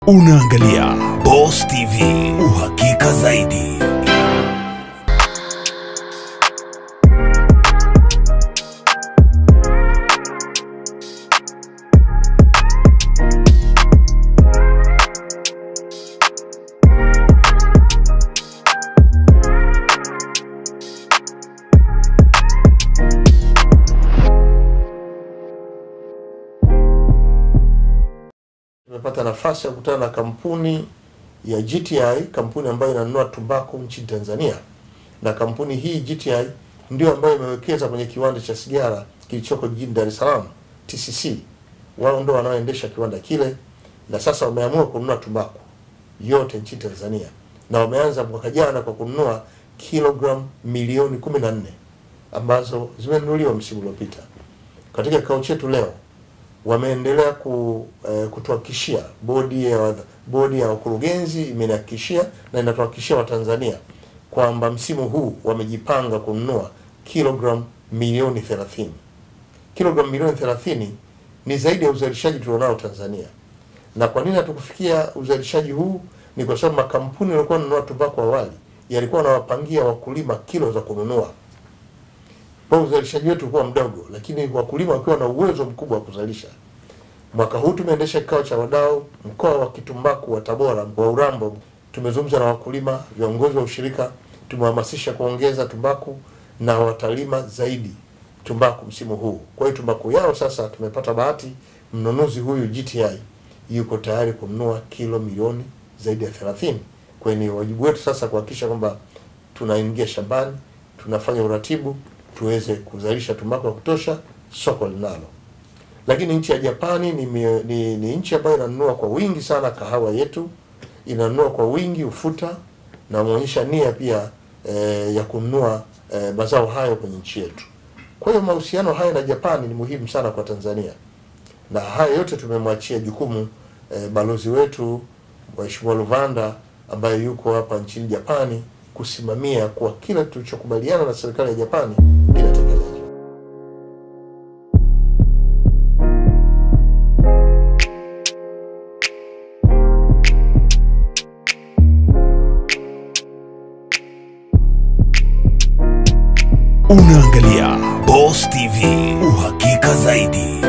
Unaangalia Boss TV, uhakika zaidi. Tumepata nafasi ya kukutana na kampuni ya GTI, kampuni ambayo inanunua tumbaku nchini Tanzania, na kampuni hii GTI ndio ambayo imewekeza kwenye kiwanda cha sigara kilichoko jijini Dar es Salaam TCC. Wao ndio wanaoendesha kiwanda kile, na sasa wameamua kununua tumbaku yote nchini Tanzania, na wameanza mwaka jana kwa kununua kilogram milioni 14 ambazo zimenunuliwa msimu uliopita. Katika kikao chetu leo wameendelea ku, eh, kutuhakikishia bodi ya bodi ya wakurugenzi imenihakikishia na inatuhakikishia Watanzania kwamba msimu huu wamejipanga kununua kilogram milioni 30. Kilogram milioni 30 ni zaidi ya uzalishaji tulionao Tanzania. Na kwa nini hatukufikia uzalishaji huu? Ni kwa sababu makampuni yaliokuwa yananunua tumbaku awali yalikuwa yanawapangia wakulima kilo za kununua kwa hiyo uzalishaji wetu ulikuwa mdogo, lakini wakulima wakiwa na uwezo mkubwa wa kuzalisha. Mwaka huu tumeendesha kikao cha wadau mkoa wa kitumbaku wa Tabora wa Urambo. Tumezungumza na wakulima, viongozi wa ushirika, tumehamasisha kuongeza tumbaku na watalima zaidi tumbaku msimu huu. Kwa hiyo tumbaku yao sasa, tumepata bahati, mnunuzi huyu GTI yuko tayari kununua kilo milioni zaidi ya 30. Kwa hiyo ni wajibu wetu sasa kuhakikisha kwamba tunaingia shambani, tunafanya uratibu tuweze kuzalisha tumbaku ya kutosha, soko linalo. Lakini nchi ya Japani ni, mio- ni, ni nchi ambayo inanunua kwa wingi sana kahawa yetu, inanunua kwa wingi ufuta na wameonyesha nia pia eh, ya kununua eh, mazao hayo kwenye nchi yetu. Kwa hiyo mahusiano haya na Japani ni muhimu sana kwa Tanzania, na haya yote tumemwachia jukumu eh, balozi wetu Mheshimiwa Luvanda ambaye yuko hapa nchini Japani kusimamia kuwa kila tulichokubaliana na serikali ya Japani kinatekelezwa. Unaangalia Boss TV, uhakika zaidi.